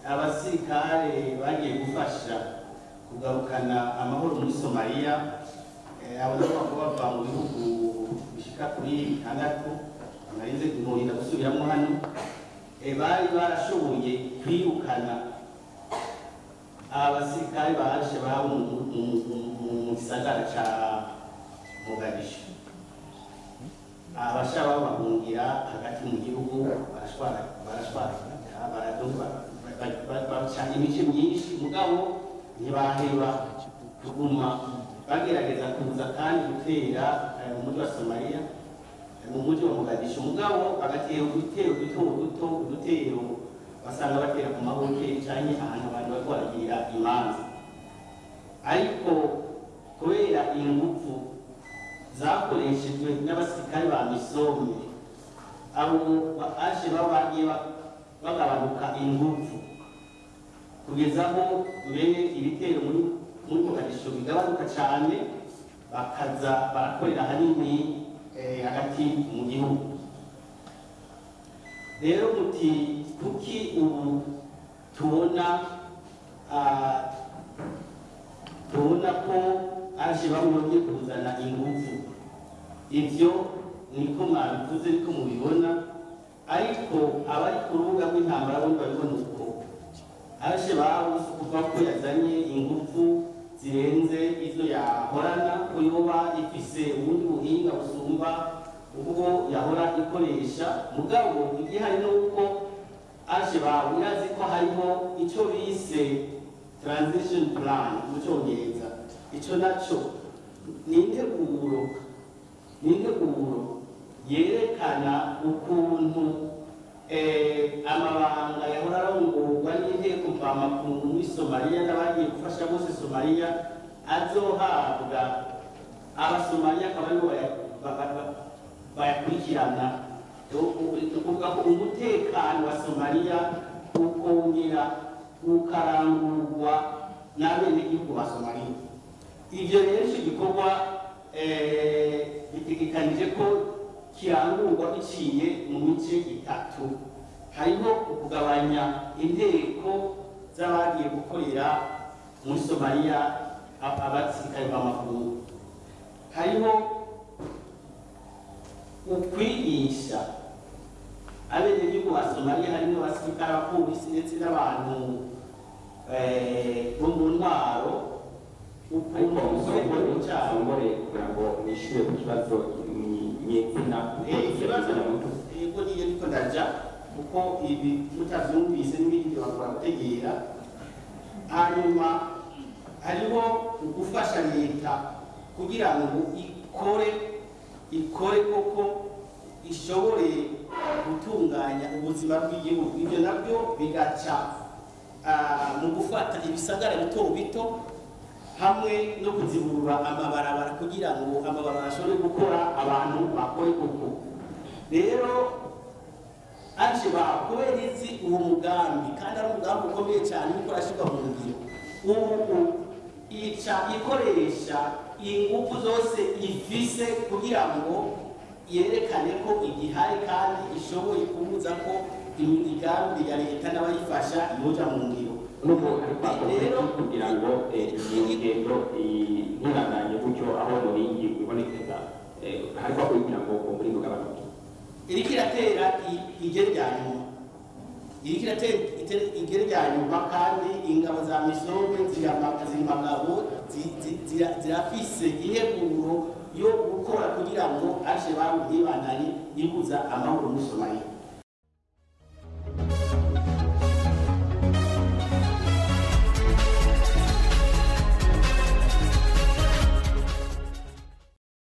abasirikare bagiye gufasha kugarukana amahoro muri somaliya eh, abo nabo bakaba bava mu bihugu bishika kuri bitandatu amarinze kumurinda gusubiramo hano eh, bari barashoboye kwirukana abasirikare baje baba mu- mu- mu- mu- mu- mu gisagara ca mogadishu abashaka bahungira hagati mu gihugu barashwara barashwara baraduba bacanye imice myinshi mugabo ntibaheba kuguma bagerageza kuza kandi gutera eh, mu mujyi wa somaliya eh, mu mujyi wa mogadishu mugabo bagatera udutero duto duto udutero basanga batera ku mahoteli canke ahantu abantu bariko baragira imanza ariko kubera ingufu zakoreshejwe n'abasirikare ba misome abo aje baba bagiye ba- bagabanuka ingufu kugeza aho bene ibitero muri muri mogadisho bigabanuka cyane bakaza barakorera hanini eh, hagati mu gihugu rero muti kuki ubu tubona ah, tubona ko aje bamwongeye kuzana ingufu ibyo niko mwabivuze niko mubibona ariko abari ku rubuga rw'intambara bo babibona uko aje babuze kuva ko yazanye ingufu zirenze izo yahorana ko yoba ifise ubundi buhinga busumba ubwo yahora ikoresha mugabo igihari ni uko aje bawe irazi ko hariho icyo bise transition plan mu cyongereza icyo nacyo ni integuro ni integuro yerekana ukuntu eh, amabanga yahora arongorwa n'inteko mvamakungu muri somaliya n'abagiye gufasha bose somaliya azohabwa abasomaliya akaba aribo baya- ba- ba- ba- bayakurikirana ni ukuvuga ko umutekano wa somaliya ukongera ukarangurwa n'abenegihugu ba somaliya ibyo rero icyo gikorwa eh, bitegekanije ko kirangurwa biciye mu mice itatu hariho ukugabanya inteko z'abagiye gukorera muri somaliya ab- abasirikare b'amakungu hariho ukwigisha abenegihugu ba somaliya harimo abasirikare abapolisi ndetse n'abantu eh, bo mu ntwaro ariko ukuntu umusore cyabo usongore kugira ngo nishyure ku kibazo nyezina ikibazo yego niyo niko ndaja kuko ibi mutavyumvise n'ibindi bakora gutegera hanyuma hariho ugufasha leta kugira ngo ikore ikore koko ishobore gutunganya ubuzima bw'igihugu ibyo nabyo bigaca ah, mu gufata ibisagara bito bito hamwe no kuzibura amabarabara kugira ngo amabarabara ashobore gukora abantu bakore koko rero aje ba kubera izi uwo mugambi kandi ari umugambi ukomeye cyane uriko urashyirwa mu ngiro ubu ica ikoresha ingufu zose ifise kugira ngo yerekane ko igihari kandi ishoboye kubuza ko imigambi ya leta n'abayifasha yoja mu ngiro n'ubu ariko Rero- akomeza kugira ngo eh, iyo ngendo eh, ntibandanye gutyo aho muringi ibonekeza eh, hariko kugira ngo umuringi ugabanuke iriko iratera i- igere rya nyuma iriko iratera ite- igere rya nyuma kandi ingabo za misombe zirama- ziri magabo zi- zi- zira- zirafise integuro yo gukora kugira ngo aje bawe ntibandanye ibuza amahoro muri somaliya